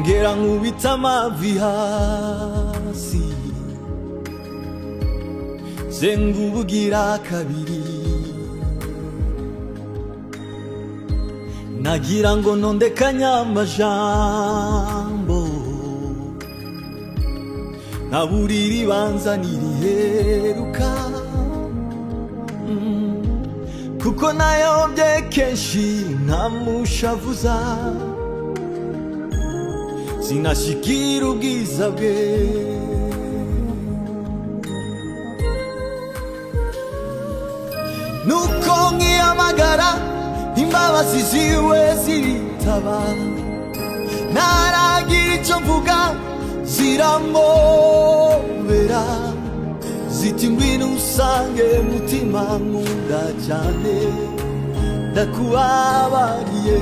Wera nkubita amavi hasi zengubugira kabiri nagira ngo ntondekanye amajambo nkaburira ibanza ntiriheruka Mm. kuko nayobye kenshi ntamushavuza sinashyikira ubwiza bwe nuko nkiyamagara imbabazi ziwe ziritaba ntaragira icyo mvuga ziramobera ziti ngwino usange mutima nkunda cyane ndakubabariye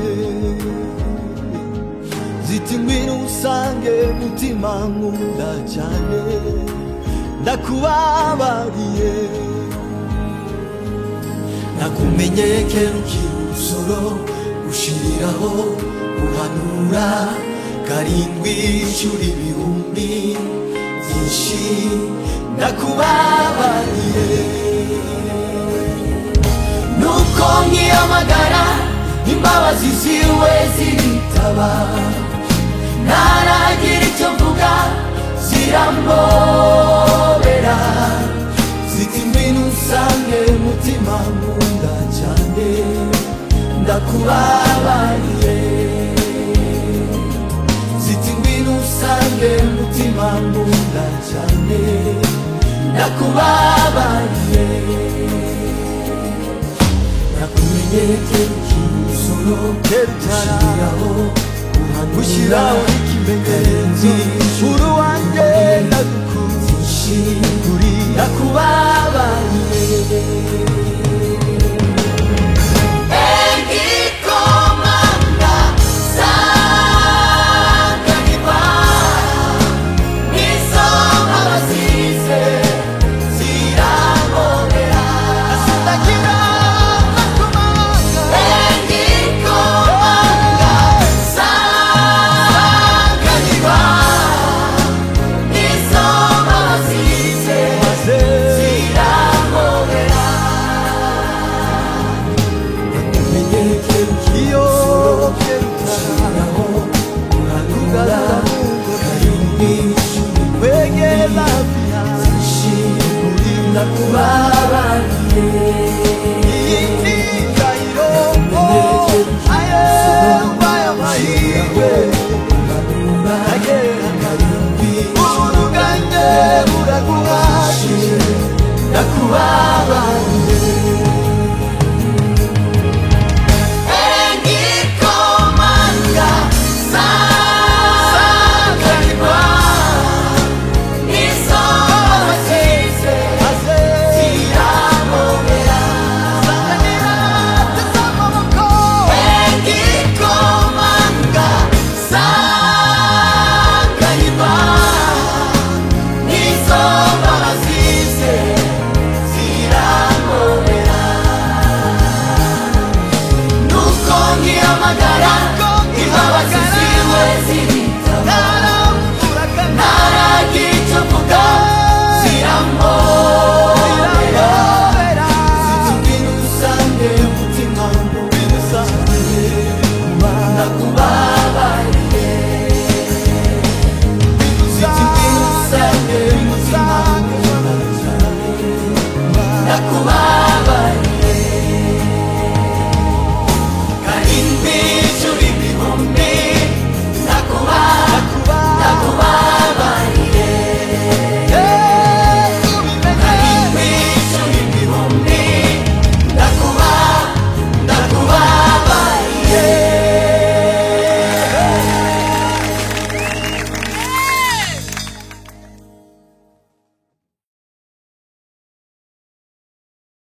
ziti ngwino usange mutima nkunda cyane ndakubabariye nakumenye kera ukiri umusoro ushiriraho guhanura karindwi inshuro ibihumbi byinshi ndakubabariye nuko nkiyamagara imbabazi ziwe ziritaba ntaragira icyo mvuga ziramobera ziti ngwino usange mutima nkunda cyane ndakubabariye ziti ngwino usange mutima nkunda cyane ndakubabariye nakumenyeke umusoro ushyiraho gushyiraho ushyiraho ikimenyetso uri wanjye nagukunze kuri nakubabariye Igikomanga sanganirwa n'izo abasize ziramobera sindagira nakumanga igikomanga sanganirwa n'izo abasize maze ziramobera ikimenyetso iyo ushyiraho uranura karindwi wegera hafi yawe kurinda kubabariye